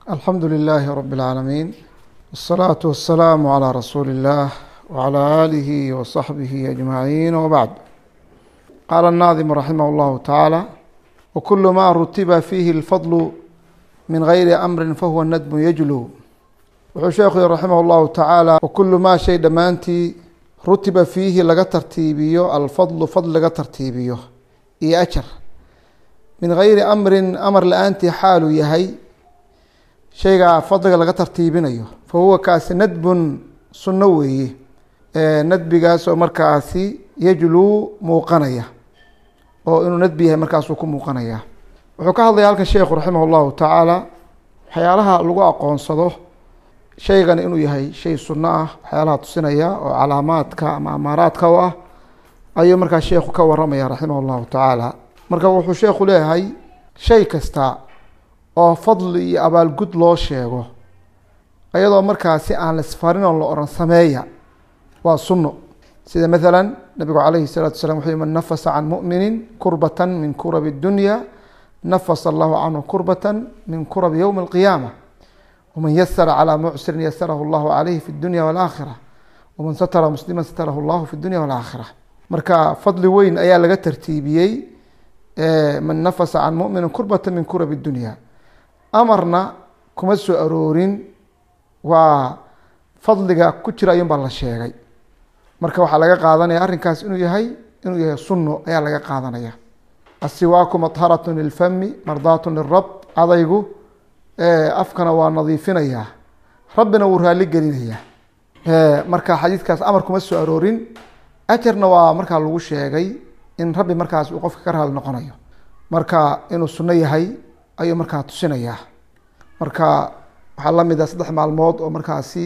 alxamdu lilaahi rab اlcaalamiin wالsalaatu wasalaamu calىa rasuuli اllah wعalى aalihi waصaxbihi ajmaciin wbacd qaala الnaadimu raximah اllahu tacaala wakulu ma rutiba fiihi اlfadlu min gayri amri fahuwa nadmu yajlu wuxuu sheekhu yihi raximah اllahu tacaala wakulu maa shay dhammaantii rutiba fiihi laga tartiibiyo alfadlu fadl laga tartiibiyo iyo ajar min gayri amrin amar la-aantii xaaluu yahay shaygaa fadliga laga tartiibinayo fa huwa kaasi nadbun sunno weeye nadbigaas oo markaasi yajluu muuqanaya oo inuu nadbi yahay markaasuu ku muuqanaya wuxuu ka hadlaya halkan sheekhu raximah اllahu tacaala waxyaalaha lagu aqoonsado shaygan inuu yahay shay sunno ah waxyaalaha tusinaya oo calaamaadka ama amaaraadka u ah ayuu markaa sheekhu ka waramaya raximah اllahu tacaala marka wuxuu sheekhu leeyahay shay kasta oo fadli iyo abaalgud loo sheego iyadoo markaasi aan lasfarin oo la oran sameeya waa sunno sida maala nabigu calayhi الsalatu salam wuxuu man nafasa can mumini kurbata min kurabi اdunya nafasa allahu canhu kurbata min kurabi ywmi اlqiyaama wman yasara calى mucsirin yasarahu اllahu calayhi fi اdunya wاlaakhira waman satara muslima satarahu اllahu fi اdunya wاlaakhira marka fadli weyn ayaa laga tartiibiyey man nafasa can mumini kurbata min kurab اdunya amarna kuma soo aroorin waa fadliga ku jira ayuun baa la sheegay marka waxaa laga qaadanaya arrinkaas inuu yahay inuu yahay sunno ayaa laga qaadanaya asiwaaku maharat lilfami mardaat lirab adaygu afkana waa nadiifinayaa rabbina wuu raali gelinayaa marka xadiidkaas amar kuma soo aroorin ajarna waa markaa lagu sheegay in rabbi markaas uu qofka ka raali noqonayo marka inuu sunno yahay ayuu markaa tusinayaa marka waxaa lamid a saddex maalmood oo markaasi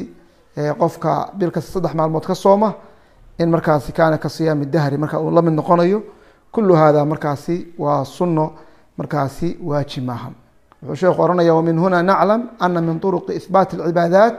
qofka bil kasta saddex maalmood ka sooma in markaasi kaana ka siyaami dahri marka uu lamid noqonayo kulu hada markaasi waa sunno markaasi waajib maaha wuxuu sheekhu ohanaya wamin huna naclam ana min turuqi ihbaati اlcibaadaat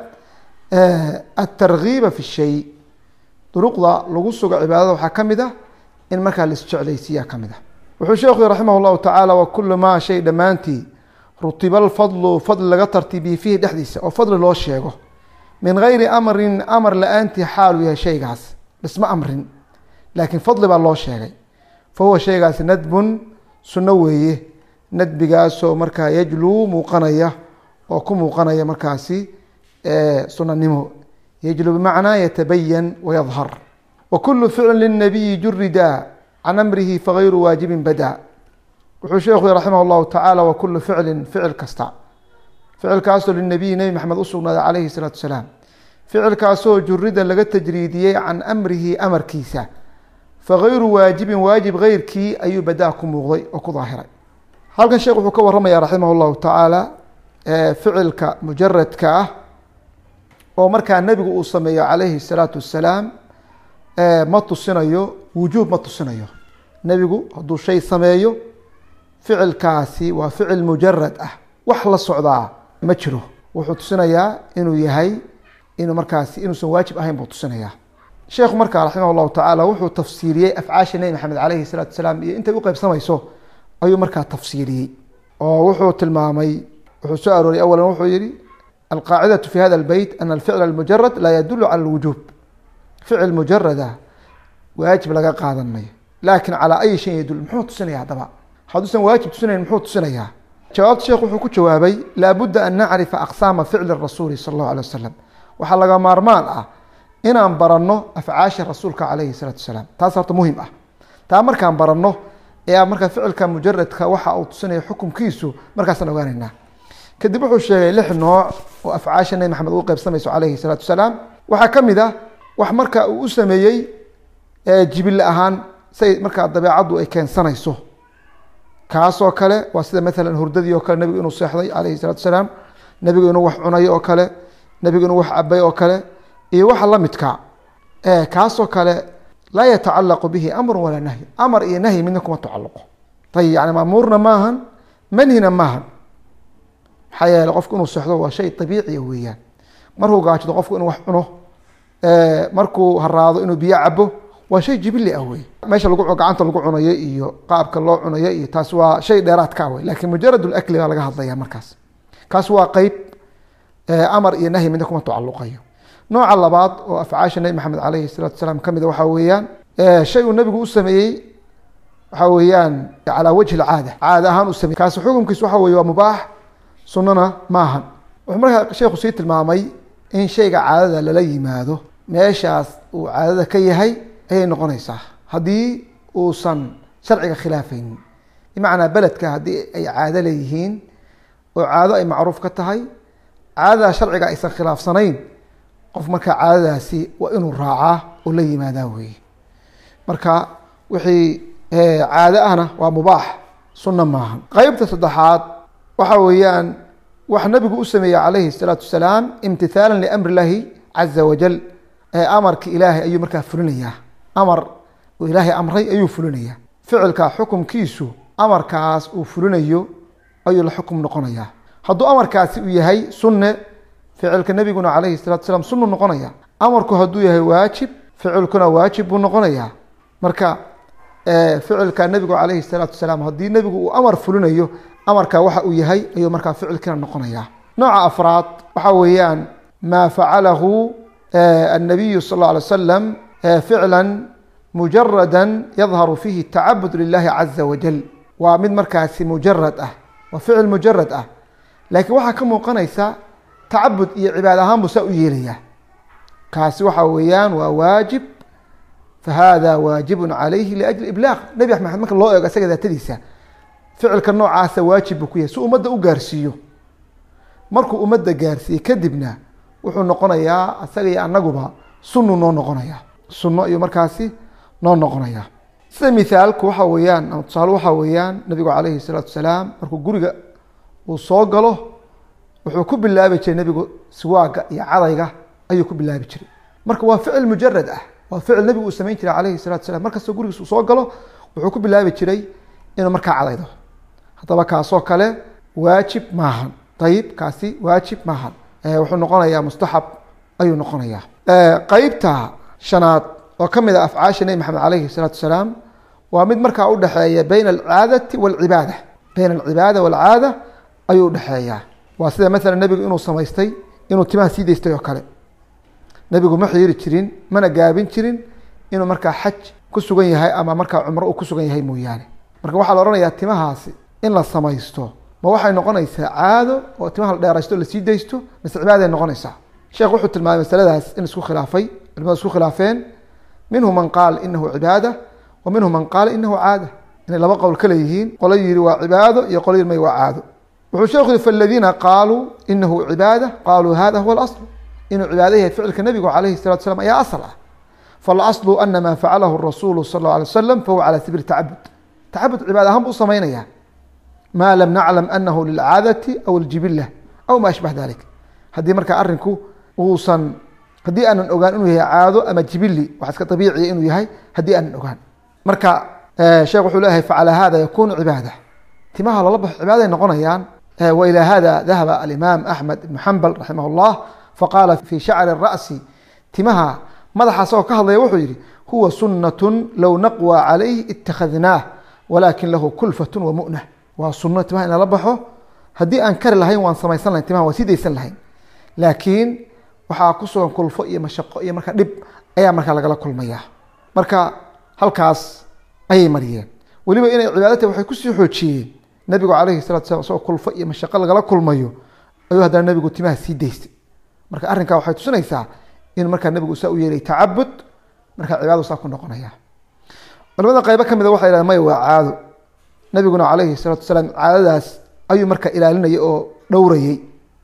atargiiba fi shay duruqda lagu sugo cibaadada waxaa kamid ah in markaa laisjeclaysiiya kamid ah wuxuu sheekhu raximah اllahu tacaala wakulu maa shay dhammaantii rutiba alfadlu fadli laga tartiibiye fiihi dhexdiisa oo fadli loo sheego min gayri amrin amar la-aantii xaaluu yahay shaygaas dhisma amrin laakiin fadli baa loo sheegay fa huwa shaygaasi nadbun sunno weeye nadbigaasoo markaa yajluu muuqanaya oo ku muuqanaya markaasi sunanimo yajluu bimacnaa yatabayan wayadhar wa kulu ficlin lilnabiyi jurida can amrihi fagayru waajibin bada wuxuu sheekhu yhi raximah llahu tacaala wa kulu ficlin ficil kasta ficilkaasoo linabiyi nebi maxamed usugnaaday calayhi salaatu salaam ficilkaasoo jurida laga tajriidiyey can amrihi amarkiisa fagayru waajibin waajib geyrkii ayuu badaa ku muuqday oo ku daahiray halkan sheekh wuxuu ka waramaya raximah llahu tacaala ficilka mujaradka ah oo markaa nebigu uu sameeyo calayhi salaatu wasalaam ma tusinayo wujuub ma tusinayo nebigu hadduu shay sameeyo ficilkaasi waa ficil mujarad ah wax la socdaa ma jiro wuxuu tusinayaa inuu yahay inuu markaasi inuusan waajib ahayn buu tusinayaa sheekhu markaa raximah llahu tacaala wuxuu tafsiiriyey afcaasha nebi maxamed calayhi salaatu salaam iyo intay u qeybsamayso ayuu markaa tafsiiriyey oo wuxuu tilmaamay wuxuu soo arooriyay awalan wuxuu yihi alqaacidatu fi hada albeyt ana alficla almujarad laa yadulu cala alwujuub ficil mujarada waajib laga qaadan mayo laakin calaa ayi shayin yadul muxuu tusinaya haddaba hadduusan waajib tusinayn muxuu tusinayaa jawaabta sheekh wuxuu ku jawaabay laabudda an nacrifa aqsaama ficli rasuuli sala allahu alay wasalam waxaa laga maarmaan ah inaan baranno afcaasha rasuulka calayhi salaatu wasalaam taas horta muhim ah taa markaan baranno ee markaa ficilka mujaradka waxa uu tusinaya xukunkiisu markaasaan ogaanaynaa kadib wuxuu sheegay lix nooc oo afcaasha nebi maxamed ugu qeybsamayso calayhi salaatu wasalaam waxaa ka mid ah wax marka uu u sameeyey jibille ahaan say markaa dabeecaddu ay keensanayso kaasoo kale waa sida maalan hurdadii oo kale nebigu inuu seexday calayhi salatu salaam nebigu inuu wax cunay oo kale nebigu inuu wax cabay oo kale iyo waxa la midka kaasoo kale laa yatacalaqu bihi amru walaa nahyi amar iyo nahyi midna kuma tacaluqo ayib yani maamuurna maahan manhina maahan maxaa yeele qofku inuu seexdo waa shay abiiciya weeyaan markuu gaajado qofku inuu wax cuno markuu haraado inuu biyo cabo waa shay jibili ah wey meesha lagu gacanta lagu cunayo iyo qaabka loo cunayo iyo taas waa shay dheeraadka ah wey lakin mujarad lakli baa laga hadlaya markaas kaas waa qeyb amar iyo nahyi midna kuma tacaluqayo nooca labaad oo afcaasha nebi maxamed alayhi salaatu wasalaam ka mida waxaa weeyaan shay uu nebigu u sameeyey waxaa weeyaan calaa wajhi lcaada caada ahaan u sameyey kaasi xukunkiis waxa weye waa mubaax sunnana maahan wuxuu markaa sheekhu sii tilmaamay in shayga caadada lala yimaado meeshaas uu caadada ka yahay ayay noqonaysaa haddii uusan sharciga khilaafaynin bimacnaa beledka haddii ay caado leeyihiin oo caado ay macruuf ka tahay caadada sharciga aysan khilaafsanayn qof markaa caadadaasi waa inuu raacaa oo la yimaadaa weeye marka wixii caado ahna waa mubaax sunna maaha qeybta saddexaad waxa weeyaan wax nabigu u sameeyey calayhi الsalaatu wasalaam imtithaala liamri اllahi caza wajal amarka ilaahay ayuu markaa fulinayaa amar uu ilaahay amray ayuu fulinayaa ficilka xukumkiisu amarkaas uu fulinayo ayuu la xukum noqonayaa hadduu amarkaasi uu yahay sunne ficilka nebiguna calayhi salatu salaam sunnu noqonaya amarku hadduu yahay waajib ficilkuna waajib buu noqonayaa marka ficilka nebigu calayhi salaatu wasalaam haddii nebigu uu amar fulinayo amarka waxa uu yahay ayuu markaa ficilkiina noqonaya nooca afraad waxa weeyaan maa facalahu النabiyu sal اه alay slam ficla mujarada yadharu fihi tacabud lilahi caza wajal waa mid markaasi mujarad ah waa ficil mujarad ah laakiin waxaa ka muuqanaysa tacabud iyo cibaad ahaan buu saa u yeelaya kaasi waxa weeyaan waa waajib fahada waajibu calayhi liajli iblaaq nebi axmed marka loo eego isaga daatadiisa ficilka noocaasa waajib buu ku yahay si ummadda u gaarsiiyo markuu ummadda gaarsiiyey kadibna wuxuu noqonayaa isaga iyo anaguba sunu noo noqonaya sunno ayuu markaasi noo noqonaya sida mithaalku waxa weeyaan ama tusaale waxaa weeyaan nabigu calayhi salaatu wasalaam markuu guriga uu soo galo wuxuu ku bilaabi jiray nebigu siwaaga iyo cadayga ayuu ku bilaabi jiray marka waa ficil mujarad ah waa ficil nebigu uu samayn jiray calayhi salatu wasalaam markastoo gurigiis uu soo galo wuxuu ku bilaabi jiray inuu markaa cadaydo haddaba kaasoo kale waajib maahan ayib kaasi waajib maahan wuxuu noqonayaa mustaxab ayuu noqonayaa qeybta shanaad oo ka mid a afcaasha nebi maxamed alayhi salaatu wasalaam waa mid markaa udhexeeya bayna alcaadati walcibaada bayna alcibaada walcaada ayuu udhexeeyaa waa sida maalan nebigu inuu samaystay inuu timaha sii daystay oo kale nebigu ma xiiri jirin mana gaabin jirin inuu markaa xaj ku sugan yahay ama markaa cumro uu ku sugan yahay mooyaane marka waxaa la ohanayaa timahaasi in la samaysto ma waxay noqonaysaa caado oo timaha la dheeraysto lasii daysto mise cibaaday noqonaysaa sheekh wuxuu tilmaamay masaladaas in isku khilaafay culimadu isku khilaafeen minhu man qaal inahu cibaada wa minhu man qaala inahu caada inay laba qowl ka leeyihiin qolo yihi waa cibaado iyo qolo yii may waa caado wuxuu sheekhu yihi faladiina qaaluu inahu cibaada qaaluu hada huwa alasl inuu cibaado yahay ficilka nebigu calayhi salatu slam ayaa asal ah falaslu ana maa facalahu rasuulu sal اla alay waslam fahuwa cala sabiili tacabud tacabud cibaad ahaan buu samaynaya ma lam naclam anahu lilcaadati aw ljibila aw ma ashbax dalik haddii markaa arinku uusan haddii aanan ogaan inuu yahay caado ama jibili wax iska abiiciya inuu yahay haddii aanan ogaan marka sheekh wuxuu leeyahay facalى hada yakunu cibaada timaha lala baxo cibaaday noqonayaan wa ilى hada dahaba alimaam axmed ibn xambal raximah اllah faqaala fi shacri ra'si timaha madaxa asagoo ka hadlaya wuxuu yihi huwa sunaة low naqwى calayh itakadnaah walakin lahu kulfaة wamu'nah waa suno timaha in lala baxo haddii aan kari lahayn waan samaysan lahayn timaha waan sii daysan lahayn laakiin waxaa ku sugan kulfo iyo mashaqo iyo marka dhib ayaa markaa lagala kulmaya marka halkaas ayay mariyeen weliba inay cibaadata waxay kusii xoojiyeen nabigu calayhi salatu salam isagoo kulfo iyo mashaqo lagala kulmayo ayuu haddana nabigu timaha sii daystay marka arrinkaa waxay tusinaysaa in markaa nabigu saa u yeelay tacabud markaa cibaadadu saa ku noqonaya culamada qaybo ka mida waxay yhahdeen maya waa caado nabiguna calayhi salaatu wasalaam caadadaas ayuu markaa ilaalinayay oo dhowrayey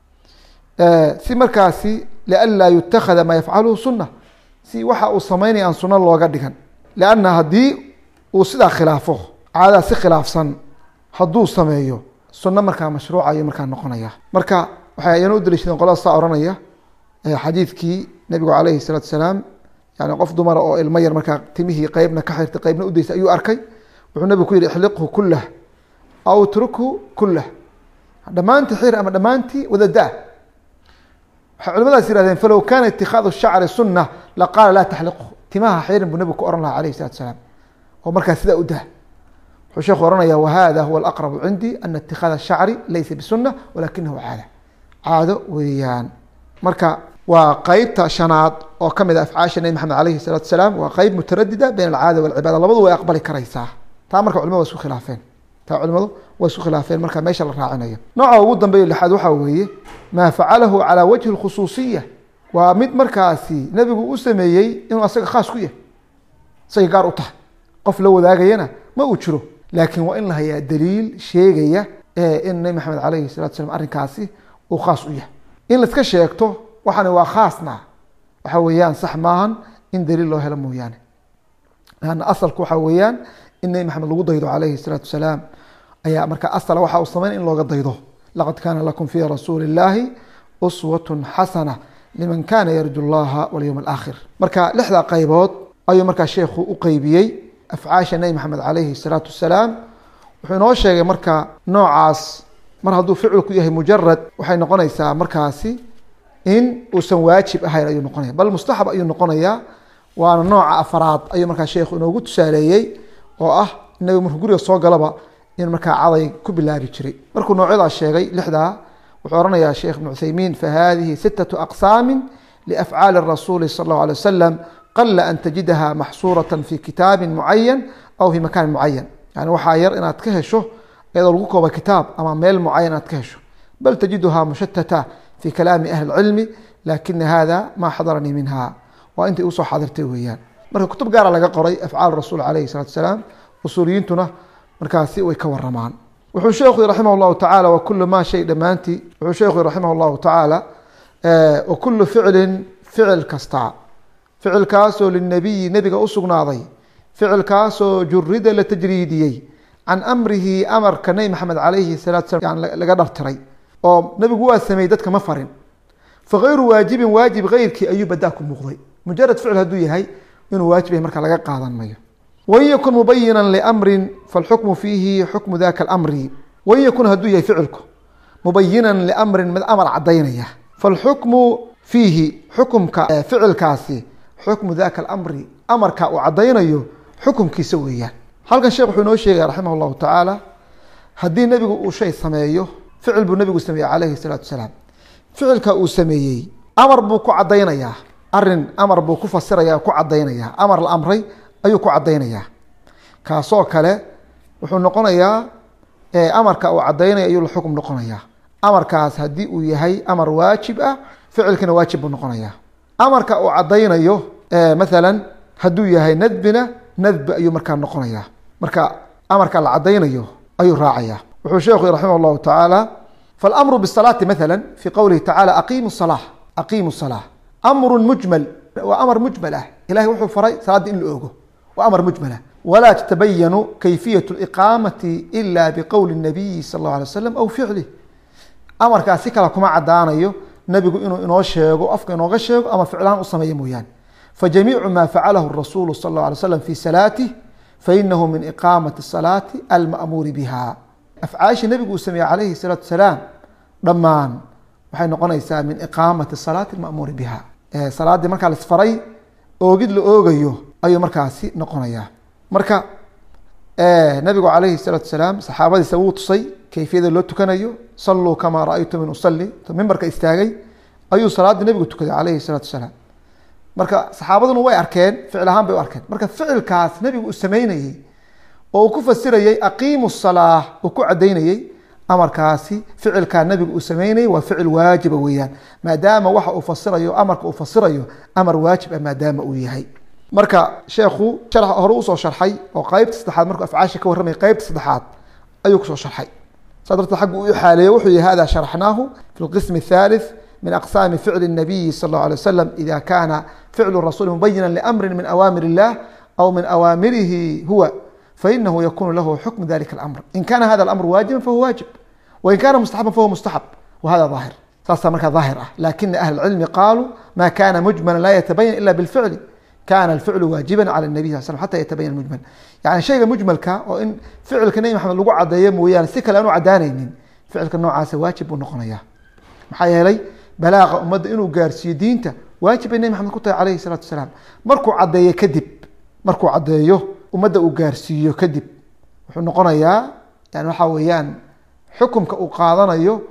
si markaasi lianlaa yutakada maa yafcaluhu suna si waxa uu samaynaya aan suno looga dhigan lianna haddii uu sidaa khilaafo caadadaa si khilaafsan hadduu sameeyo suno markaa mashruuca ayuu markaa noqonaya marka waxay ayana u daliishadeen qolada saa ohanaya xadiidkii nabigu calayhi salaatu wasalaam yani qof dumara oo ilmo yar markaa timihii qeybna ka xirtay qeybna udaysay ayuu arkay wuxuu nabigu ku yihi ixliqhu kulah aw trukhu kulah dhammaantii xir ama dhammaantii wadadaa waxay culimadaas yihahdeen falow kaana itikaadu shacri suna laqaala laa taxliqhu timaha xirin buu nabigu ku ohan lahaa alayh salatu salaam oo markaa sidaa u dah wuxuu sheekhu ohanaya wahada huwa alaqrabu cindii ana itikaada shacri laysa bisuna walakinahu caada caado weeyaan marka waa qeybta shanaad oo kamid a afcaasha nebi maxamed alayhi salaatu asalaam waa qeyb mutaradida bayn alcaada walcibaada labadu way aqbali karaysaa taa marka culimadu wa isku khilaafeen taa culimadu way isku khilaafeen marka meesha la raacinayo nooca ugu dambeeyo lixaad waxaa weeye maa facalahu calaa wajhi lkhusuusiya waa mid markaasi nebigu u sameeyey inuu asaga khaas ku yahay isagay gaar u tahay qof la wadaagayana ma uu jiro laakiin waa in la hayaa daliil sheegaya in nebi maxamed alayhi salatu slam arrinkaasi uu khaas u yahay in laiska sheegto waxani waa khaasna waxa weeyaan sax maahan in daliil loo helo mooyaane ana asalku waxa weeyaan in nebi maxamed lagu daydo alayhi salaatu wasalaam ayaa marka asala waxa uu sameyn in looga daydo laqad kaana lakum fi rasuuli illaahi uswatun xasana liman kana yarju llaha walyowm alaakhir marka lixda qaybood ayuu markaa sheekhu u qeybiyey afcaasha nebi maxamed alayhi salaatu wasalaam wuxuu inoo sheegay marka noocaas mar hadduu ficilku yahay mujarad waxay noqonaysaa markaasi in uusan waajib ahayn ayuu noqonaya bal mustaxab ayuu noqonayaa waana nooca afaraad ayuu markaa sheekhu inoogu tusaaleeyey oo ah inagu markuu guriga soo galaba in markaa caday ku bilaabi jiray markuu noocyadaas sheegay lixdaa wuxuu oranayaa sheekh ibnu cuthaymiin fahadihi sitatu aqsaami liafcaali rasuuli sal allahu alay wasalam qala an tajidaha maxsuurata fi kitaabi mucayan aw fi makaanin mucayan yani waxaa yar inaad ka hesho iyadoo lagu kooba kitaab ama meel mucayan inaad ka hesho bal tajiduha mushatata fi kalaami ahli cilmi lakina hada ma xadaranii minha waa intay usoo xaadirtay weeyaan marka kutub gaara laga qoray afcaal rasuul alayhi salatu asalaam usuuliyiintuna markaasi way ka waramaan wuxuu sheekhu raximah llahu tacaala wakulu ma shay dhammaantii wuxuu sheekhu raximah llahu tacaala wakulu ficlin ficil kasta ficilkaasoo linabiyi nebiga usugnaaday ficilkaasoo jurida la tajriidiyey can amrihi amarka nebi maxamed alayhi salatu salam laga dhartiray oo nebigu waa sameeyey dadka ma farin fakayru waajibin waajib keyrkii ayuu badaa ku muuqday mujarad ficil hadduu yahay inuu waajib yahay marka laga qaadan mayo wain yakun mubayina liamrin falxukmu fiihi xukmu daka amri wain yakun hadduu yahay ficilku mubayinan liamrin mid amar cadaynaya falxukmu fiihi xukumka ficilkaasi xukmu daka alamri amarka uu cadaynayo xukumkiisa weeyaan halkan sheekh wuxuu inoo sheegaya raximah llahu tacaala haddii nebigu uu shay sameeyo ficil buu nebigu sameeyey calayhi salaatu wasalaam ficilka uu sameeyey amar buu ku cadaynayaa arin amar buu ku fasiraya ku cadaynayaa amar la amray ayuu ku cadaynayaa kaasoo kale wuxuu noqonayaa amarka uu cadaynaya ayuu la xukum noqonayaa amarkaas haddii uu yahay amar waajib ah ficilkina waajib buu noqonayaa amarka uu cadaynayo mathalan hadduu yahay nadbina nadbi ayuu markaa noqonayaa marka amarka la cadaynayo ayuu raacaya wuxuu sheekhu raximah llahu tacaala falamru bisalaati maala fi qowlihi tacala aqimu salaa aqimu salaa amru mujmal waa amar mujmal ah ilahay wuxuu faray salaadda in la ogo waa amar mujmalah walaa tatabayanu kayfiyat liqaamati ila biqowli nabiyi sal allahu alay waslam aw ficlih amarkaas si kale kuma cadaanayo nebigu inuu inoo sheego afka inooga sheego ama ficlaan u sameeyo mooyaane fajamiicu ma facalahu rasuulu sal اlه alay slam fi salaatih fainahu min iqaamati salaati alma'muuri biha afcaasha nebigu uu sameeyey calayhi salaatu wasalaam dhammaan waxay noqonaysaa min iqaamati salaati alma'muuri biha salaaddii markaa lasfaray oogid la oogayo ayuu markaasi noqonayaa marka nabigu calayhi salaatu wasalaam saxaabadiisa wuu tusay kayfiyada loo tukanayo saluu kamaa ra-aytum usali mimbarka istaagay ayuu salaaddii nebigu tukaday calayhi salaatu wasalaam marka saxaabaduna way arkeen ficil ahaan bay u arkeen marka ficilkaas nebigu uu sameynayey oo uu ku fasirayey aqiimu salaa uu ku cadaynayey amarkaasi ficilkaa nebigu uu sameynayey waa ficil waajiba weeyaan maadaama waxa uu fasirayo amarka uu fasirayo amar waajib ah maadaama uu yahay marka sheekhu hore usoo sharxay oo qeybta saddexaad markuu afcaasha ka warramay qeybta saddexaad ayuu kusoo sharxay saa darteed xaggu u xaaleeye wuxuu yihi hada sharaxnaahu fi lqismi athalith min aqsaami ficli الnabiyi sal اlه alay waslam ida kana ficlu rasuli mubayina liamri min awaamir illah aw min awaamirihi huwa fainahu yakunu lahu xukmu dalika اlamr in kana hada اlamr waajiba fahuwa waajib wain kana mustaxaban fahuwa mustaxab wahada aahir saasaa markaa daahir ah lakina ahli اcilmi qaaluu ma kana mujmala la yatabayan ila bاlficli kana alficlu waajiba cala الnabiy sal slm xata yatabayan mujmal yani shayga mujmalka oo in ficilka nebi maxamed lagu cadeeyo mooyaane si kale aan u cadaanaynin ficilka noocaasa waajib buu noqonaya maxaa yeelay balaaqa ummadda inuu gaarsiiyo diinta waajib bay nebi maxamed ku tahay calayhi salaatu wasalaam markuu caddeeyo kadib markuu caddeeyo ummadda uu gaarsiiyo kadib wuxuu noqonayaa yani waxaa weeyaan xukumka uu qaadanayo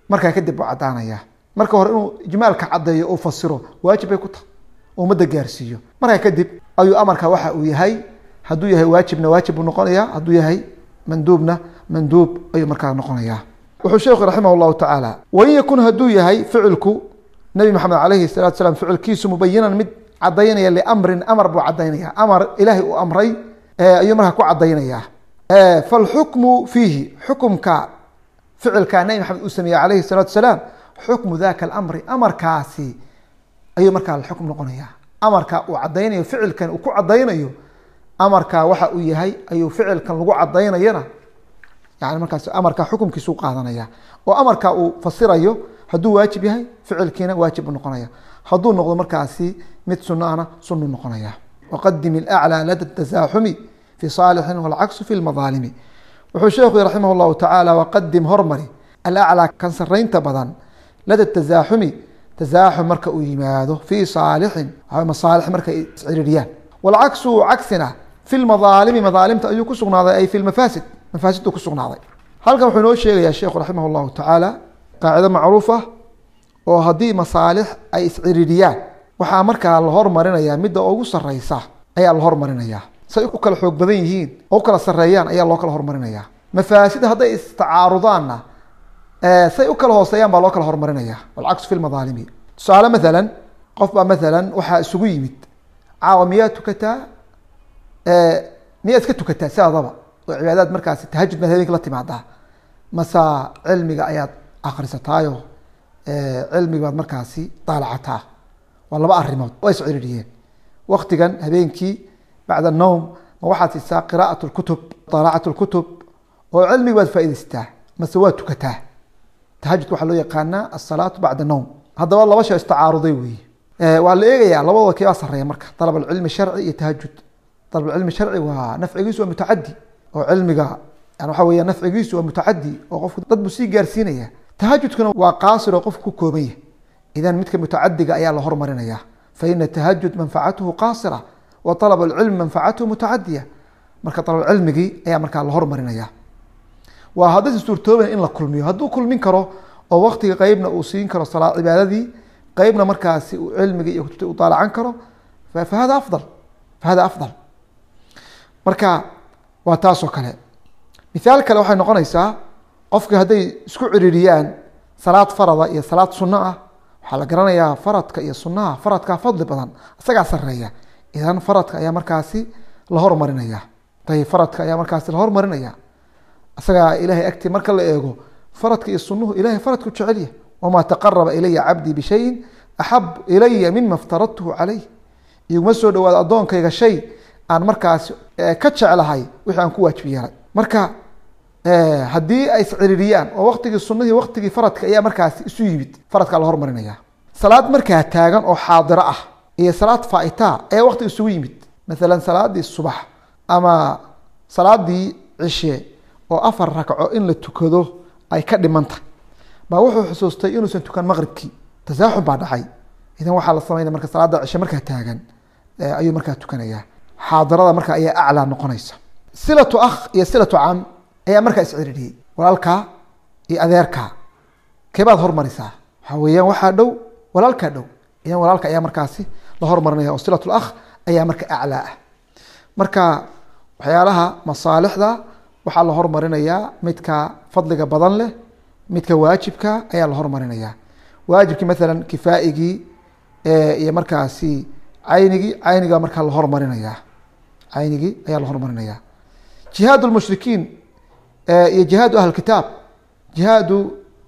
markaa kadib uu caddaanaya marka hore inuu ijmaalka caddeeyo uu fasiro waajib bay ku tahay oo ummadda gaarsiiyo markaa kadib ayuu amarka waxa uu yahay hadduu yahay waajibna waajib buu noqonaya hadduu yahay manduubna manduub ayuu markaa noqonaya wuxuu sheekhu raximah llahu tacaala wain yakun hadduu yahay ficilku nabi maxamed alayhi salatu salaam ficilkiisu mubayinan mid cadaynaya liamrin amar buu cadaynaya amar ilaahay uu amray ayuu markaa ku cadaynaya falxukmu fiihi xukumka ficilka nabi maxamed uu sameeyey alayhi salaatu salaam xukmu daka alamri amarkaasi ayuu markaa xukm noqonaya amarka uu cadaynayo ficilkan uu ku cadaynayo amarka waxa uu yahay ayuu ficilkan lagu cadaynayana yani markaas amarka xukumkiisu qaadanaya oo amarka uu fasirayo hadduu waajib yahay ficilkiina waajib buu noqonaya hadduu noqdo markaasi mid sunaana sunu noqonaya waqadim ilaclى lada tasaaxumi fi saalixin walcaksu fi lmadaalimi wuxuu sheekhu raximah llahu tacaala waqadim hormari alaclaa kan saraynta badan lada tasaaxumi tasaaxum marka uu yimaado fi saalixin masaalix marka ay isciririyaan walcaksu cagsina fi lmadaalimi madaalimta ayuu ku sugnaaday ay fi lmafaasid mafaasiddu ku sugnaaday halkan wuxuu inoo sheegayaa sheekhu raximah llahu tacaala qaacido macruuf ah oo haddii masaalix ay isciririyaan waxaa markaa la hormarinayaa midda ugu sareysa ayaa la hormarinaya say u kala xoog badan yihiin oo u kala sareeyaan ayaa loo kala hormarinaya mafaasid hadday istacaarudaanna say u kala hooseeyaan baa loo kala hormarinaya walcaksu fi lmadaalimi tusaale maalan qof baa maalan waxaa isugu yimid caawa miyaa tukataa miyaa iska tukataa sidaadaba oo cibaadaad markaasi tahajud baad habeenki la timaadaa masa cilmiga ayaad akrisataayo cilmiga baad markaasi daalacataa waa laba arimood waa isciririyeen waktigan habeenkii bacda nowm ma waxaad siisaa qiraaat lkutub daalacat lkutub oo cilmiga baad faaidaysataa mase waa tukataa tahajudka waxaa loo yaqaanaa asalaatu bacda nowm haddaba laba shay istacaaruday weeye waa la eegayaa labadooda keebaa sareeya marka dalab alcilmi sharci iyo tahajud dalab alcilmi sharci waa nafcigiisu waa mutacadi oo cilmiga yani waxa weya nafcigiisu waa mutacadi oo qofku dad buu sii gaarsiinaya tahajudkuna waa qaasir oo qofku ku kooban yahy idan midka mutacadiga ayaa la hormarinaya faina tahajud manfacatuhu qaasira wa alab alcilm manfacatuhu mutacadiya marka alabcilmigii ayaa markaa la hormarinaya waa haddaysa suurtoobayn in la kulmiyo hadduu kulmin karo oo waktiga qeybna uu siin karo salaa cibaadadii qeybna markaasi uu cilmigii iyo kutubta u daalacan karo fahada afdal fahada afdal marka waa taasoo kale mithaal kale waxay noqonaysaa qofki hadday isku ciririyaan salaad farada iyo salaad sunno ah waxaa la garanayaa faradka iyo sunaha faradkaa fadli badan isagaa sareeya idan faradka ayaa markaasi la hormarinaya ayb faradka ayaa markaasi la hormarinaya isagaa ilahay agtii marka la eego faradka iyo sunuhu ilahay faradku jecelya wamaa taqaraba ilaya cabdii bishayin axab ilaya mima ftaradtuhu caleyh iguma soo dhawaado addoonkayga shay aan markaasi ka jeclahay wixii aan ku waajib yeelay marka haddii ay isciririyaan oo waktigii sunahii waktigii faradka ayaa markaasi isu yimid faradkaa la hormarinaya salaad markaa taagan oo xaadiro ah iyo salaad faaita ayaa waktiga isugu yimid maalan salaadii subax ama salaadii cishe oo afar ragco in la tukado ay ka dhimantah baa wuxuu xusuustay inuusan tukan maqribkii tasaaxum baa dhacay idan waxaa la sameynaya marka salaada cishe markaa taagan ayuu markaa tukanaya xaadirada marka ayaa aclaa noqonaysa silatu akh iyo silatu cam ayaa markaa isciririyey walaalkaa iyo adeerkaa keebaad hormarisaa waxaa weeyaan waxaa dhow walaalkaa dhow idan walaalka ayaa markaasi la hormarinaya oo silat lakh ayaa marka aclaa ah marka waxyaalaha masaalixda waxaa la hormarinayaa midka fadliga badan leh midka waajibka ayaa la hormarinaya waajibkii maalan kifaaigii iyo markaasi caynigii cayniga markaa la hormarinaya caynigii ayaa la hormarinaya jihaad lmushrikiin iyo jihaadu ahl kitaab jihaadu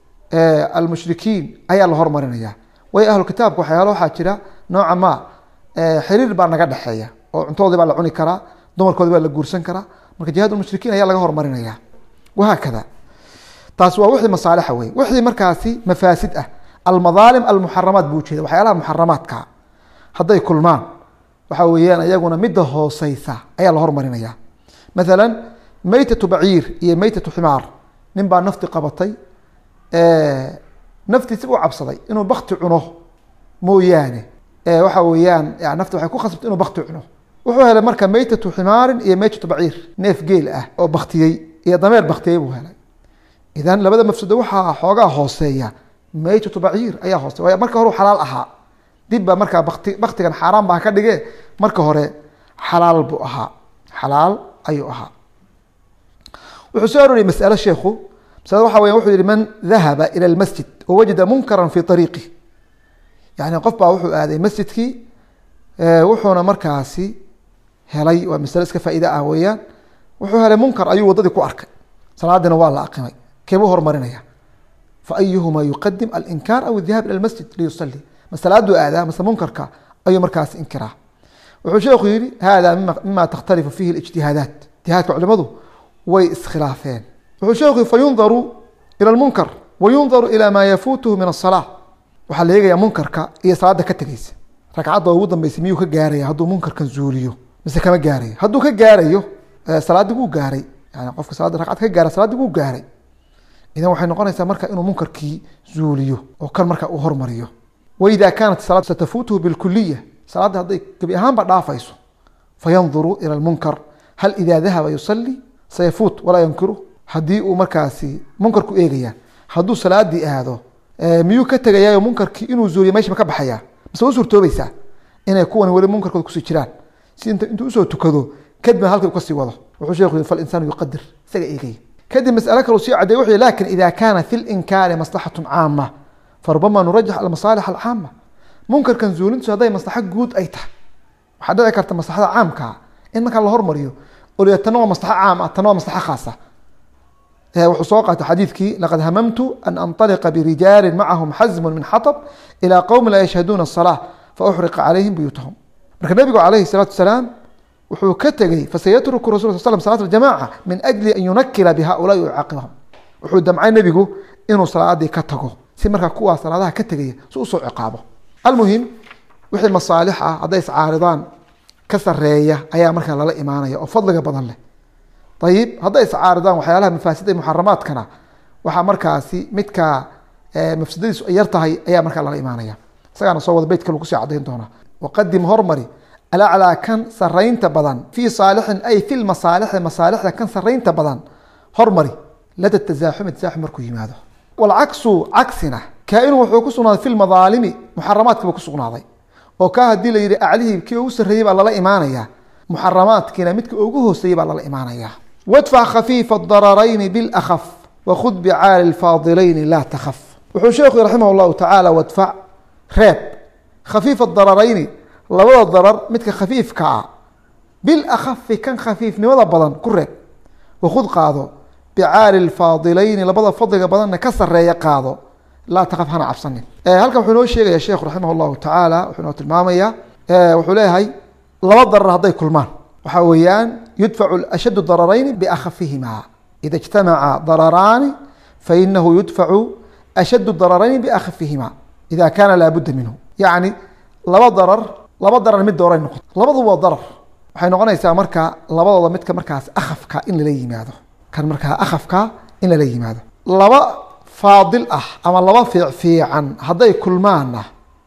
almushrikiin ayaa la hormarinaya way ahlu kitaabka waxyaalo waxaa jira nooca ma xiriir baa naga dhexeeya oo cuntadoodii baa la cuni karaa dumarkoodi baa la guursan karaa marka jihaad mushrikiin ayaa laga hormarinaya wahaakada taasi waa wixii masaalixa wey wixii markaasi mafaasid ah almadaalim almuxaramaat buu ujeeda waxyaalaha muxaramaadka hadday kulmaan waxa weeyaan iyaguna midda hooseysa ayaa la hormarinaya maalan maytatu baciir iyo maytatu ximaar nin baa nafti qabatay naftiisi u cabsaday inuu bakti cuno mooyaane waxa weeyaan nafti waxay ku khasbtay inuu bakti cuno wuxuu helay marka maytatu ximaarin iyo maytatu baciir neef geel ah oo baktiyey iyo dameer baktiyey buu helay idan labada mafsado waxaa xoogaa hooseeya maytatu baciir ayaa hoose waay marka hore xalaal ahaa dib baa markaa bakti baktigan xaaraan baa ka dhige marka hore xalaal buu ahaa xalaal ayuu ahaa wuxuu soo aroriyay masalo sheekhu masalada waxa weya wuxuu yihi man dahaba ila lmasjid wawajada munkaran fi ariiqi yani qof baa wuxuu aaday masjidkii wuxuuna markaasi helay waa masale iska faa'iida ah weeyaan wuxuu helay munkar ayuu waddadii ku arkay salaadina waa la aqimay keebuu horumarinaya fa ayuhuma yuqadim alinkaar aw adihab ila lmasjid liyusali ma salaaduu aadaa mase munkarka ayuu markaasi inkiraa wuxuu sheekhu yihi hada mima takhtalifu fihi ijtihaadaat ijtihaadka culimadu way iskhilaafeen wuxuu sheekhu yihi fayundaru ila lmunkar wayundaru ila ma yafuutuhu min asalaa waxaa la eegayaa munkarka iyo salaada ka tegeysa ragcadda ugu dambeysay miyuu ka gaaraya hadduu munkarkan zuuliyo mise kama gaarayo hadduu ka gaarayo salaadii wuu gaaray yani qofka salaada ragcad ka gaara salaadii wuu gaaray idan waxay noqonaysaa marka inuu munkarkii zuuliyo oo kan marka uu hormariyo waida kaanat salaad satafuutuhu bilkuliya salaadda hadday gebi ahaanba dhaafayso fayanduru ila lmunkar hal ida dahaba yusali sayafuut walaa yankiru haddii uu markaasi munkarku eegaya hadduu salaadii aado miyuu ka tegayaayo munkarkii inuu zuuliyo meesha ma ka baxaya mise u suurtoobaysaa inay kuwan weli munkarkooda kusii jiraan si intuu usoo tukado kadibna halka kasii wado wuxuu sheekhu yii falinsaanu yuqadir isaga eegaya kadib masale kalu sii cadey wuxuu yihi lakin ida kaana fi linkaari maslaxatu caama farubama nurajax almasaalix alcaama munkarkan zuulintiisu hadday maslaxo guud ay tahay waxaa dhici karta maslaxada caamkaa in markaa la hormariyo oo tana waa maslaxo caam ah tana waa maslaxo khaasa wuxuu soo qaatay xadiidkii laqad hamamtu an anطaliqa birijaalin macahum xasmun min xaطb ilى qowmi laa yashhaduuna الصalaaة fauxriqa calayhim buyuutahum marka nebigu calayhi الsalaatu wasalaam wuxuu ka tegey fasayatruku rasul sl slm salat اjamaca min ajli an yunakila bihaulaai yucaaqibahum wuxuu damcay nebigu inuu salaadii ka tago si markaa kuwaa salaadaha ka tegaya si usoo ciqaabo almuhim wixii masaalix ah hadday iscaaridaan ka sareeya ayaa markaa lala imaanaya oo fadliga badan leh ayib hadday iscaaridaan waxyaalaha mafaasida muxaramaadkana waxaa markaasi midka mafsadadiisu ay yar tahay ayaa markaa lala imaanaya isagaana soo wada beytka lagu sii cadayn doonaa waqadim hormari alaclaa kan saraynta badan fii saalixin ay fi lmasaalixi masaalixda kan saraynta badan hormari lada tasaaxumi tasaaxum markuu yimaado walcaksu cagsina kaa-inu wuxuu ku sugnaaday fi lmadaalimi muxaramaadki buu ku sugnaaday oo kaa haddii la yihi aclihii kii ugu sarreeyey baa lala imaanaya muxaramaadkiina midka ugu hooseeyey baa lala imaanaya wadfac khafiifa dararayni bilakaf wakhud bicaali lfaadilayni laa takaf wuxuu sheekhu raximah llahu tacaala wadfac reeb khafiifa dararayni labada darar midka khafiifka ah bilakafi kan khafiifnimada badan ku reeb wakhud qaado bicaali lfaadilayni labada fadliga badanna ka sareeya qaado laa takaf hana cabsanin halkan wuxuu inoo sheegaya sheekhu raximah llahu tacaala wuxuu inoo tilmaamaya wuxuu leeyahay laba darar hadday kulmaan waxaa weeyaan yudfacu ashaddu dararayni biakafihima ida ijtamaca dararaani fainahu yudfacu ashaddu dararayni biakafihima ida kaana laabudda minhu yacni laba darar laba darar mid dooray noqoto labadu waa darar waxay noqonaysaa marka labadooda midka markaas akhafka in lala yimaado kan markaa akhafka in lala yimaado laba faadil ah ama laba fiic fiican hadday kulmaanna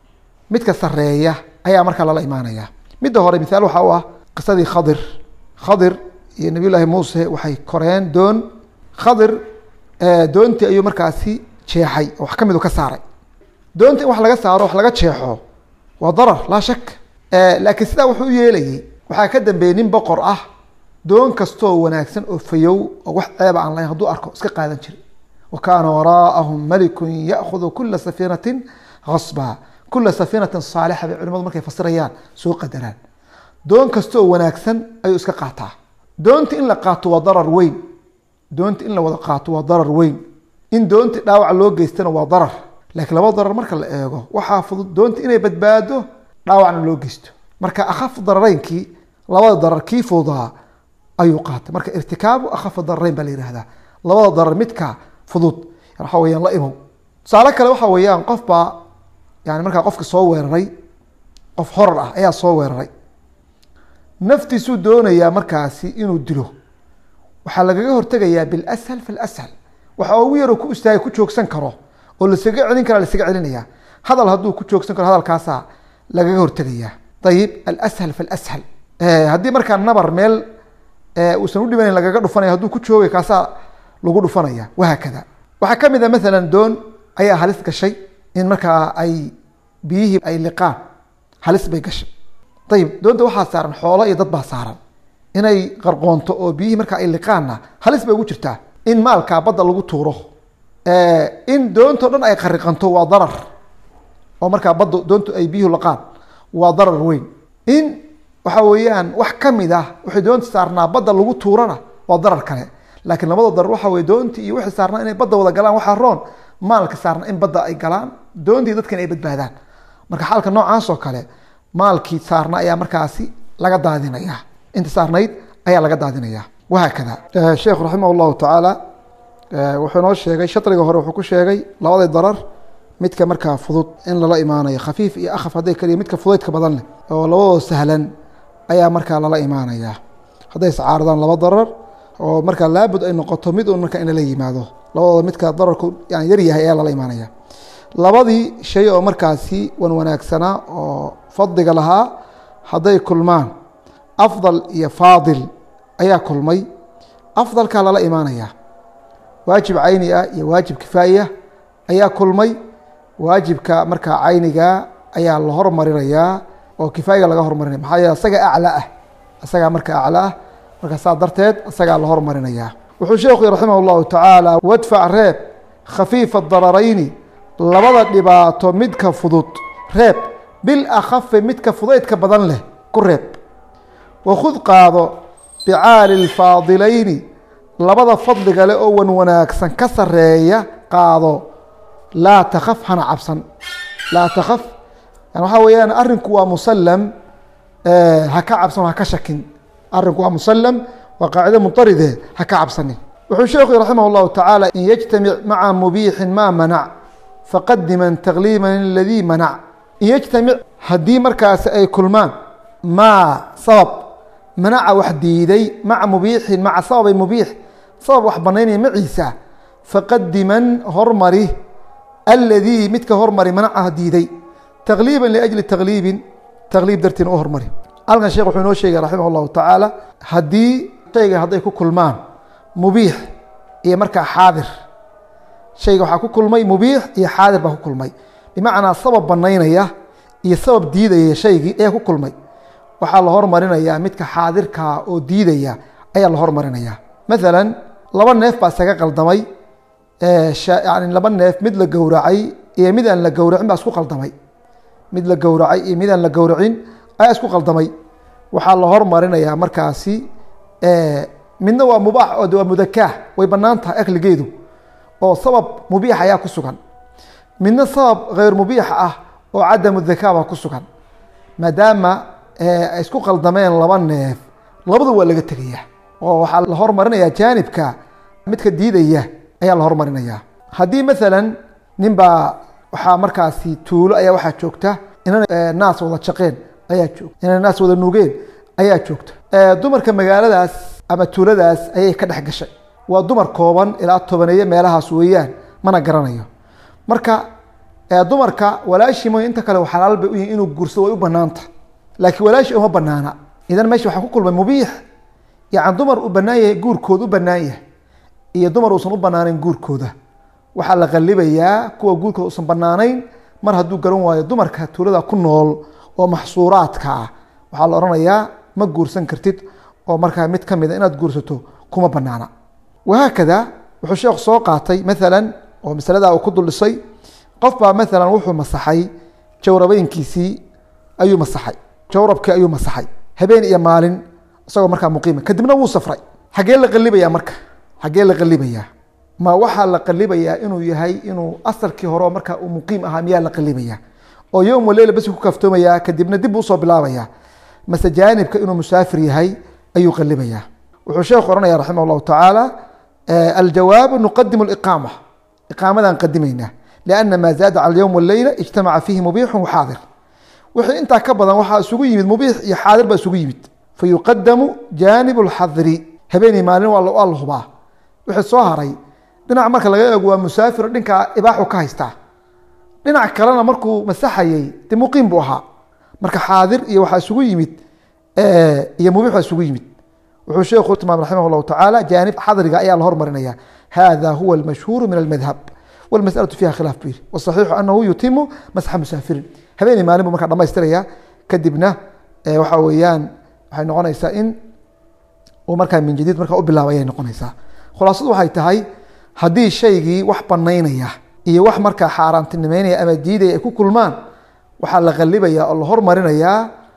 midka sareeya ayaa markaa lala imaanaya midda hore mithaal waxaa u ah qisadii khadir khadir iyo nabiy llaahi muuse waxay koreen doon khadir doontii ayuu markaasi jeexay oo wax ka midu ka saaray doonta in wax laga saaro wax laga jeexo waa darar laa shak laakiin sidaa wuxuu u yeelayay waxaa ka dambeeyey nin boqor ah doon kastoo wanaagsan oo fayow oo wax ceeba aan lahayn hadduu arko iska qaadan jiray wa kaana waraa'ahum malikun ya'khudu kula safiinatin hasba kula safiinatin saalixa bay culimadu markay fasirayaan soo qadaraan doon kastoo wanaagsan ayuu iska qaataa doonti in la qaato waa darar weyn doonti in la wada qaato waa darar weyn in doonti dhaawac loo geystana waa darar laakiin laba darar marka la eego waxaa fudud doonti inay badbaado dhaawacna loo geysto marka akhafu darareynkii labada darar kii fududaa ayuu qaatay marka irtikaabu akhafu darareyn baa la yihahdaa labada darar midka fudud waxa weyaan la imow tusaale kale waxa weeyaan qof baa yani markaa qofka soo weeraray qof horar ah ayaa soo weeraray naftiisuu doonayaa markaasi inuu dilo waxaa lagaga hortegayaa bilashal falashal waxa ugu yaroo ku istaagay ku joogsan karo oo lasaga celin kara lasaga celinaya hadal hadduu ku joogsan karo hadalkaasaa lagaga hortegayaa ayib alashal falashal haddii markaa nabar meel uusan udhimanayn lagaga dhufanaya hadduu ku joogay kaasaa lagu dhufanaya wahaakada waxaa ka mid a maalan doon ayaa halis gashay in markaa ay biyihii ay liqaan halis bay gashay ayib doonta waxaa saaran xoolo iyo dad baa saaran inay qarqoonto oo biyihii markaa ay liqaanna halis bay ugu jirtaa in maalkaa badda lagu tuuro in doontao dhan ay qariqanto waa darar oo markaa badda doontu ay biyuhu laqaan waa darar weyn in waxa weeyaan wax ka mid ah waxay doonta saarnaa badda lagu tuurana waa darar kale laakiin labada darar waxa weye doontii iyo wixii saarnaa inay badda wada galaan waxaa roon maalka saarna in badda ay galaan doontii dadkan ay badbaadaan marka xaalka noocaas oo kale maalkii saarna ayaa markaasi laga daadinaya inta saarnayd ayaa laga daadinaya wahaakada sheekhu raximah llahu tacaala wuxuu inoo sheegay shariga hore wuxuu ku sheegay labada darar midka markaa fudud in lala imaanayo khafiif iyo akhaf hadday kaliya midka fudaydka badan leh oo labadoo sahlan ayaa markaa lala imaanaya hadday iscaaradaan laba darar oo markaa laabud ay noqoto mid un markaa in lala yimaado labadooda midka dararku yani yaryahay ayaa lala imaanaya labadii shay oo markaasi wan wanaagsanaa oo fadliga lahaa hadday kulmaan afdal iyo faadil ayaa kulmay afdalkaa lala imaanaya waajib cayni ah iyo waajib kifaayiah ayaa kulmay waajibka markaa cayniga ayaa la hormarinayaa oo kifaayiga laga hormarinaya maxaa yeele isaga aclaa ah isagaa marka aclaa ah marka saa darteed isagaa la hormarinaya wuxuu sheekhu raximah اllahu tacaala wadfac reeb khafiifa dararayni labada dhibaato midka fudud reeb bil akhafi midka fudaydka badan leh ku reeb wakhud qaado bicaali lfaadilayni labada fadliga leh oo wan wanaagsan ka sareeya qaado laa takaf hana cabsan laa takaf yani waxaa weeyaan arinku waa musallam ha ka cabsan ha ka shakin arinku waa musallam waa qaacido muntaride ha ka cabsanin wuxuu sheekhu raximah اllahu tacaala in yajtamic maca mubiixin ma manac faqadiman tagliiban ladii manac in yajtamic haddii markaasi ay kulmaan maa sabab manaca wax diiday maca mubiixin maca sababay mubiix sabab wax banaynaya maciisa faqadiman hormari aladii midka hormari manacaha diiday takliiban liajli takliibin takliib dartiin u hormari halkan sheekh wuxuu inoo sheegay raximah اllahu tacaala haddii shayga hadday ku kulmaan mubiix iyo markaa xaadir shayga waxaa ku kulmay mubiix iyo xaadir baa ku kulmay bimacnaa sabab banaynaya iyo sabab diidaya shaygii ayaa ku kulmay waxaa la hormarinayaa midka xaadirkaa oo diidaya ayaa la hormarinaya maalan laba neef baa isaga qaldamay yani laba neef mid la gowracay iyo mid aan la gowracin baa isku qaldamay mid la gowracay iyo mid aan la gowracin ayaa isku qaldamay waxaa la hormarinayaa markaasi midna waa mubaax oo waa mudakaah way banaan tahay akligeedu oo sabab mubiix ayaa ku sugan midna sabab hayr mubiix ah oo cadamu dakaa baa ku sugan maadaama ay isku qaldameen laba neef labadu waa laga tegaya oo waxaa la hormarinaya jaanibka midka diidaya ayaa la hormarinaya haddii maalan nin baa waxaa markaasi tuulo ayaa waxaa joogta inan naas wada jaqeen ayaa joogta inan naas wada nugeen ayaa joogta dumarka magaaladaas ama tuuladaas ayay ka dhex gashay waa dumar kooban ilaa tobaneeye meelahaas weeyaan mana garanayo marka dumarka walaashii mooy inta kale xalaal bay u yihin inuu guursado way u banaanta laakiin walaashi uma banaana idan meesha waxaa ku kulmay mubiix yani dumar uu banaan yahay guurkooda u banaan yahay iyo dumar uusan u banaaneyn guurkooda waxaa la qalibayaa kuwa guurkooda usan banaanayn mar hadduu garan waayo dumarka tuulada ku nool oo maxsuuraadka ah waxaa la odhanayaa ma guursan kartid oo markaa mid ka mida inaad guursato kuma banaana wahaakada wuxuu sheekhu soo qaatay maalan oo masaladaa uu ku duldhisay qof baa maalan wuxuu masaxay jawrabeynkiisii ayuu masaxay jawrabkii ayuu masaxay habeen iyo maalin isagoo markaa muqiima kadibna wuu safray xaggee la qalibayaa marka xaggee la qalibayaa ma waxaa la qalibayaa inuu yahay inuu asalkii hore markaa uu muqiim ahaa miyaa la qalibayaa oo yowm waleyla basi ku kaftoomayaa kadibna dib usoo bilaabayaa mase jaanibka inuu musaafir yahay ayuu qalibayaa wuxuu sheekhu ohanaya raximah llahu tacaala aljawaabu nuqadimu iqaama iqaamadan qadimaynaa liana maa zaada cala yowm waleyla ijtamaca fiihi mubiixu waxaadir wixii intaa ka badan waxaa isugu yimid mubiix iyo xaadir baa isugu yimid fayuqadamu jaanib lxadri habeenii maalin waa la hubaa wixii soo haray dhinac marka laga eego waa musaafir dhinkaa ibaaxu ka haystaa dhinac kalena markuu masaxayey de muqiim buu ahaa marka xaadir iyo waxaa isugu yimid iyo mubiix baa isugu yimid wuxuu sheekhu tilmaamay raximah llahu tacaala jaanib xadriga ayaa la hormarinaya hada huwa اlmashhuuru min almadhab wاlmasأlaةu fiha khilaaf bu yihi wصaxiixu anahu yutimu masxa musaafirin habeenii maalin bu markaa dhamaystiraya kadibna waxa weeyaan waxay noqonaysaa in uu markaa min jadiid markaa u bilaabay ayay noqonaysaa khulaasadu waxay tahay haddii shaygii wax banaynaya iyo wax markaa xaaraantinimeynaya ama diidaya ay ku kulmaan waxaa la qalibaya oo la hormarinayaa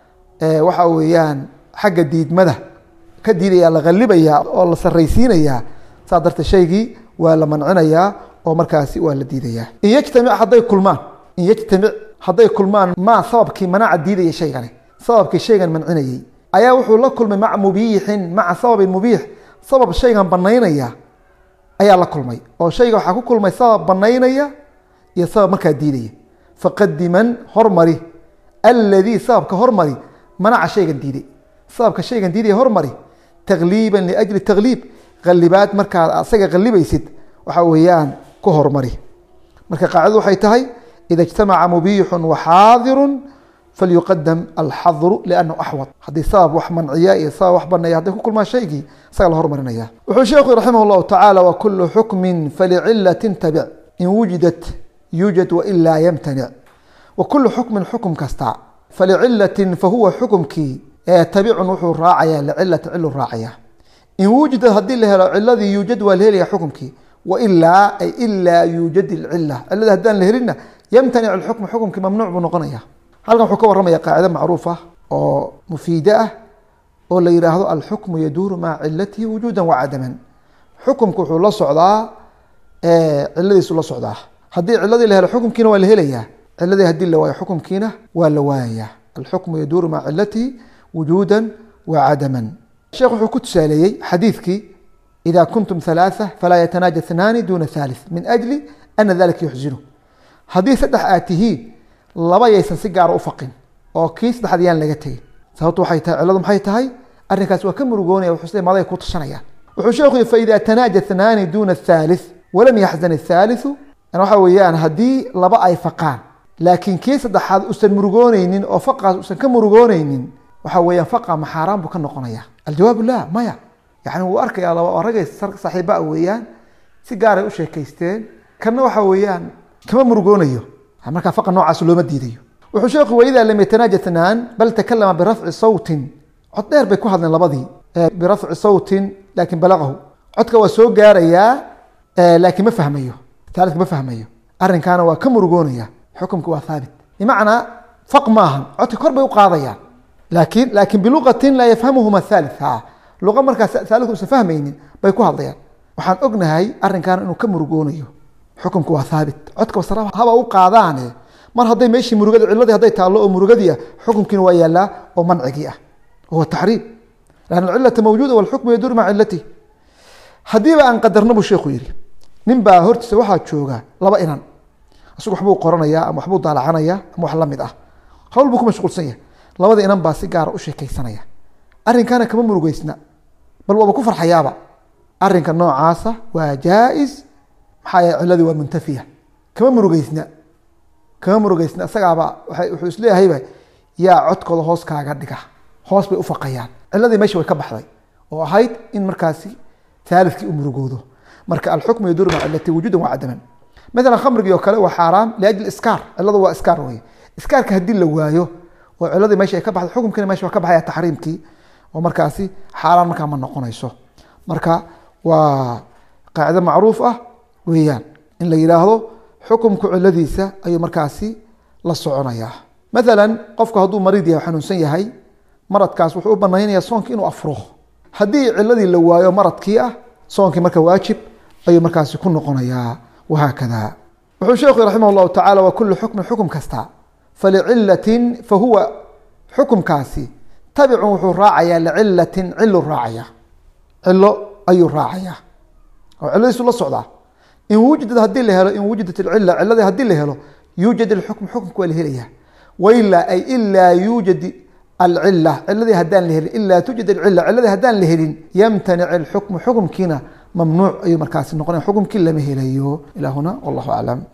waxa weeyaan xagga diidmada ka diidaya la qalibaya oo la saraysiinayaa saa darteed shaygii waa la mancinayaa oo markaasi waa la diidayaa in yajtamic hadday kulmaan in yajtamic hadday kulmaan maa sababkii manaaca diidaya shaygani sababkii shaygan mancinayey ayaa wuxuu la kulmay maca mubiixin maca sababin mubiix sabab shaygan banaynaya ayaa la kulmay oo shayga waxaa ku kulmay sabab banaynaya iyo sabab markaa diidaya faqadiman hormari aladii sababka hormari manaca shaygan diiday sababka shaygan diidaya hormari takliiban liajli takliib qalibaad markaad asaga qalibaysid waxa weeyaan ku hormari marka qaacidadu waxay tahay ida ijtamaca mubiixu waxaadiru falyuqadam alxadru liannahu axwad haddii sabab wax manciya iyo sabab wax baneeya hadday ku kulmaan shaygii isaga la hormarinaya wuxuu sheekhu raximah llahu tacaala wakulu xukmin falicilatin tabic in wujidat yuujad wailaa yamtanic wakulu xukmin xukum kasta falicilatin fahuwa xukumkii tabicun wuxuu raacaya licilatin cilu raacaya in wujidad haddii la helo ciladii yuujad waa la helaya xukumkii wailaa ay ilaa yuujad ilcila cilada haddaan la helinna yamtanic alxukmu xukumkii mamnuuc buu noqonaya halkan wuxuu ka warramaya qaacide macruuf ah oo mufiide ah oo la yidhaahdo alxukmu yaduuru maca cilatihi wujuuda wacadaman xukumku wuxuu la socdaa ciladiisu la socdaa haddii ciladii la helo xukumkiina waa la helayaa ciladii haddii la waayo xukumkiina waa la waayaya alxukmu yaduuru maca cilatihi wujuuda wacadaman sheekh wuxuu ku tusaaleeyey xadiidkii ida kuntum halaaثa falaa yatanaaja اثnaani duna thalith min ajli ana dalika yuxzinu haddii saddex aad tihiin laba yaysan si gaara ufaqin oo kii saddexaad yaan laga tegin sababtu waxay tahay ciladu maxay tahay arrinkaas waa ka murugoonaya wuxuu sida maday ku tashanayaan wuxuu sheekhu yihi faida tanaaja اثnaani duna الthalith walam yaxzan الthaalitثu waxa weeyaan haddii laba ay faqaan laakiin kii saddexaad usan murugooneynin oo faqaas usan ka murugooneynin waxa weeyaan faqa ma xaaraan buu ka noqonaya aljawaab la maya yani wuu arkaya laba ragay saaxiibaa weeyaan si gaaray u sheekaysteen kanna waxa weeyaan kama murugoonayo markaa faqa noocaas looma diidayo wuxuu sheekhu waidaa lam yatanaaja tnaan bal takalama birafci sawtin cod dheer bay ku hadleen labadii birafci sawtin laakin balaqahu codka waa soo gaarayaa laakiin ma fahmayo taalidka ma fahmayo arrinkaana waa ka murugoonaya xukumka waa haabit bimacnaa faq maahan codka kor bay u qaadayaan laakin laakin biluqatin laa yafhamuhuma thalith ha luqa markaas taalidka usan fahmaynin bay ku hadlayaan waxaan ognahay arrinkaana inuu ka murugoonayo xukumku waa haabit codka basra haba u qaadaane mar hadday meeshii murugada ciladii hadday taallo oo murugadii ah xukumkiina waa yaallaa oo mancigii ah wahuwa taxriim lan alcilata mawjuuda walxukmu yaduuru maca cilatihi haddiiba aan qadarna buu sheekhu yihi nin baa hortiisa waxaa jooga laba inan isagu waxbuu qoranayaa ama waxbuu daalacanaya ama wax lamid ah hawl buu ku mashquulsan yahay labada inan baa si gaara u sheekaysanaya arrinkaana kama murugeysna bal waaba ku farxayaaba arrinka noocaasa waa jaa-is maxaa yaele ciladii waa muntafiya kama murugeysna kama murugeysna isagaaba wuxuu isleeyahayba yaa codkooda hoos kaaga dhiga hoos bay ufaqayaan ciladii meesha way ka baxday oo ahayd in markaasi aalidkii u murugoodo marka alxukmu yaduuru maca cilati wujuudan waa cadaman maalan khamrigii oo kale waa xaaraam liajli iskaar ciladu waa iskaar wey iskaarka haddii la waayo oo ciladii meesha ay ka baxday xukumkiina mesha waa ka baxaya taxriimkii oo markaasi xaaraan markaa ma noqonayso marka waa qaacido macruuf ah weeyaan in la yidhaahdo xukumku ciladiisa ayuu markaasi la soconayaa maalan qofku hadduu mariid yahay xanuunsan yahay maradkaas wuxuu u banaynaya soonki inuu afuro haddii ciladii la waayo maradkii ah soonkii marka waajib ayuu markaasi ku noqonayaa wahaakada wuxuu sheekhu raximah llahu tacala wa kulu xukmin xukum kasta falicilatin fahuwa xukumkaasi tabicun wuxuu raacayaa licilatin cilu raacaya cilo ayuu raacayaa oo ciladiisu la socdaa in wujidad hadii la helo in wujidat alcila ciladii hadii la helo yuujad alxukm xukumka waa la helaya wailaa ay ilaa yuujad alcila ciladii haddaan la helin ilaa tuujad alcila ciladii haddaan la helin yamtanic alxukmu xukumkiina mamnuuc ayuu markaasi noqonaya xukumkii lama helayo ilaa huna wallahu aclam